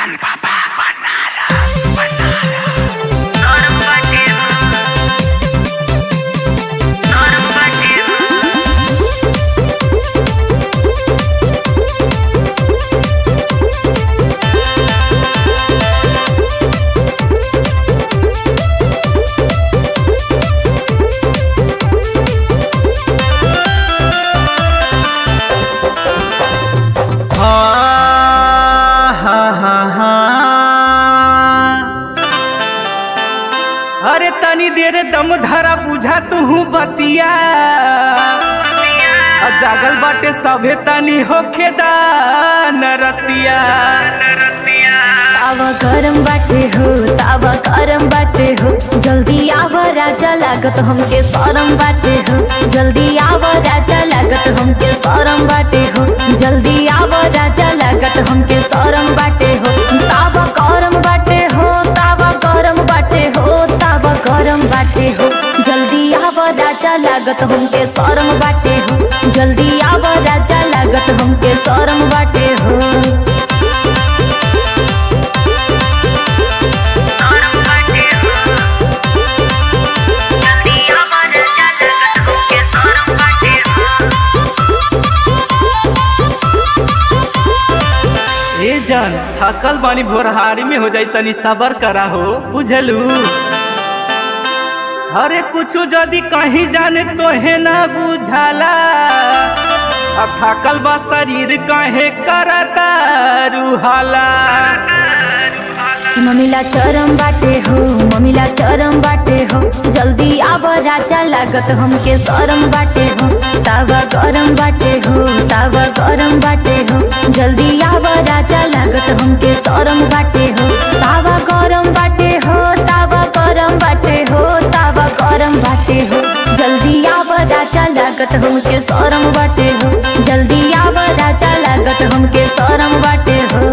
Taratan Baba Banaras Banaras हा हा हा अरे तनी देर दम धरा बुझा तू बतिया आ जागल बाटे सभे तनी होखे नरतिया तावा गरम बाटे हो तावा गरम बाटे हो जल्दी आव राजा लागत हमके सरम बाटे हो जल्दी आव राजा लागत हमके सरम बाटे हो जल्दी आव राजा लागत हमके सरम बाटे हो तावा गरम बाटे हो तावा गरम बाटे हो तावा गरम बाटे हो जल्दी आव राजा लागत हमके सरम बाटे हो जल्दी आव राजा लागत हमके सरम बाटे हो ए जान थकल बानी भोरहारी में हो जाई तनी सबर करा हो बुझलू अरे कुछ जदी कहीं जाने तो है ना बुझाला अब थकल बा शरीर कहे करता रुहाला ममिला चरम बाटे हो ममिला चरम बाटे हो जल्दी आव राजा लागत हमके सरम बाटे हो तावा गरम बाटे हो तावा गरम बाटे हो जल्दी आव राजा लागत हमके सरम बाटे हो तावा गरम बाटे हो तावा गरम बाटे हो तावा गरम बाटे हो जल्दी आव राजा लागत हमके सरम बाटे हो जल्दी आव राजा लागत हमके सरम बाटे हो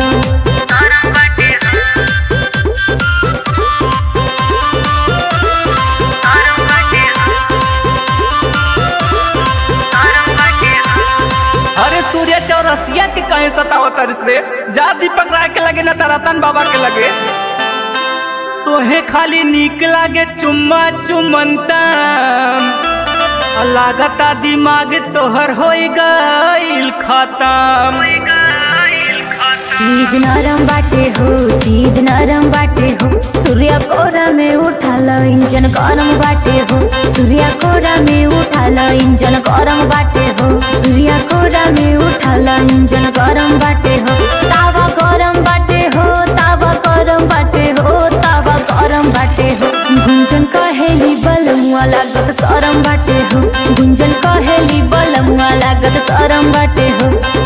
अरे सूर्य चौरसिया के कहे सतावत रे जा दीपक राय के लगे ना तरतन बाबा के लगे तोहे खाली नीक लागे चुम्मा चुमंता लागता दिमाग तोहर हो गईल खत्म चीज नरम बाटे हो चीज नरम बाटे हो सूर्य कोरा में उठाल इंजन गरम बाटे हो सूर्य कोरा में उठाल इंजन गरम बाटे हो सूर्य कोरा में उठाल इंजन गरम बाटे हो तावा गरम बाटे हो तावा गरम बाटे हो तावा गरम बाटे हो गुंजन कहेली बलमुआ लागत सरम बाटे हो गुंजन कहेली बलमुआ लागत सरम बाटे हो